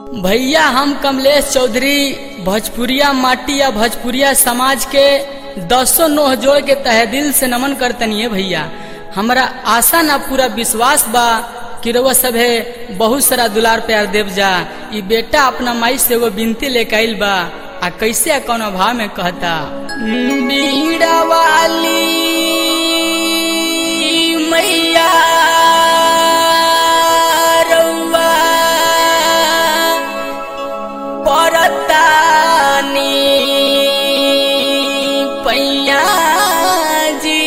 भैया हम कमलेश चौधरी भोजपुरिया माटी या भोजपुरिया समाज के दसो नोह जोड़ के तहे दिल से नमन करतनी है भैया हमरा आशा ना पूरा विश्वास बा कि रउआ सभे बहुत सारा दुलार प्यार देव जा ई बेटा अपना माई से एगो बिनती लेके आइल बा आ कैसे आ कौन भाव में कहता बीड़ा वाली मैया रउआ परतानी पैया जी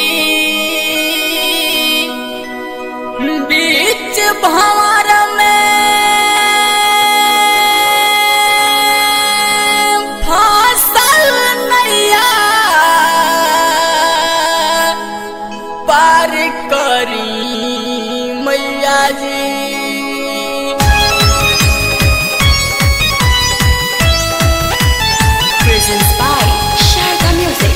बीच भंवर में फसल नैया पार करी मैया जी Presents by Sharda Music.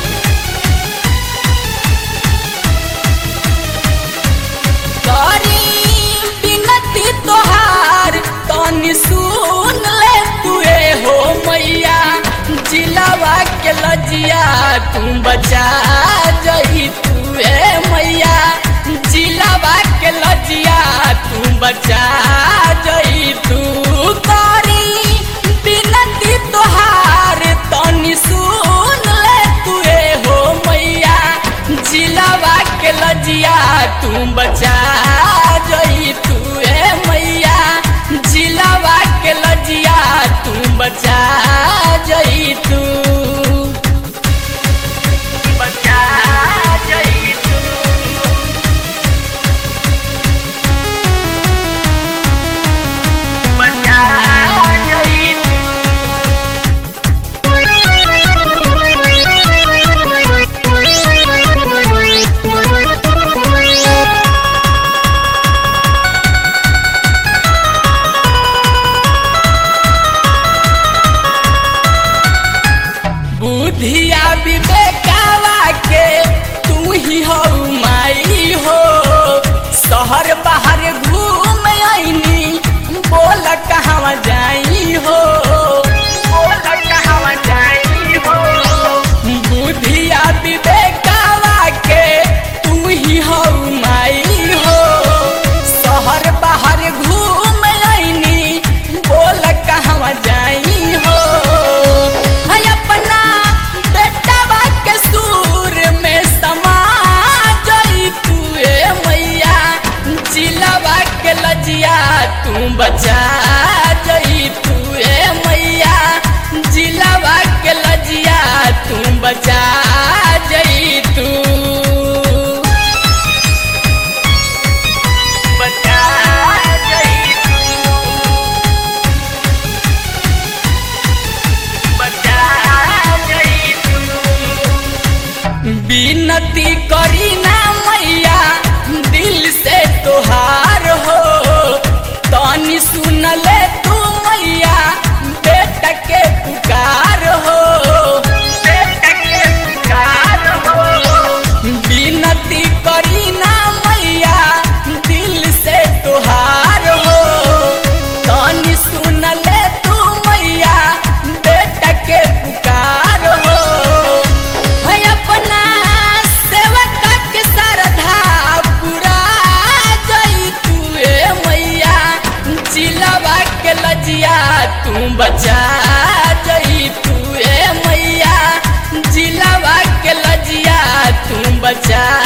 करी बिनती तोहार तनी सुन ले तुए हो मैया जिलावा के लजिया तू बचा जई तुए मैया जिलावा के लजिया तू बचा जई तू करी बिनती तोहार तनी सुन ले तुए हो मैया जिलावा के लजिया तू बचा जई तू ए मैया जिलावा के लजिया तू बचा जई तू बचा जई तू बचा जई तू बुधिया विवेकावा के तू ही हो माई हो शहर बाहर घूम आईनी बोल कहवा जाई हो बोल कहवा जाई हो बुधिया विवेकावा के तू ही हो माई हो शहर बाहर घूम आईनी बोल कहवा जाई हो है अपना बेटवा के सूर में समा जई तू ए मैया जिलावा के लजिया तू बचा जई तू ए मैया जिलावा के लजिया तू बचा जई तू बचा जई तू बचा जई तू बिनती करी ना मैया दिल से तोहार हो तनी सुन ले तू मैया बेटा के पुकार हो बेटा के पुकार हो बिनती करी ना मैया दिल से तोहार हो तनी सुन ले तू मैया बेटा के पुकार हो है अपना सेवक के श्रद्धा पूरा जई तू ए मैया जिलावा के लजिया तू बचा जई तू ए मैया जिलावा के लजिया तू बचा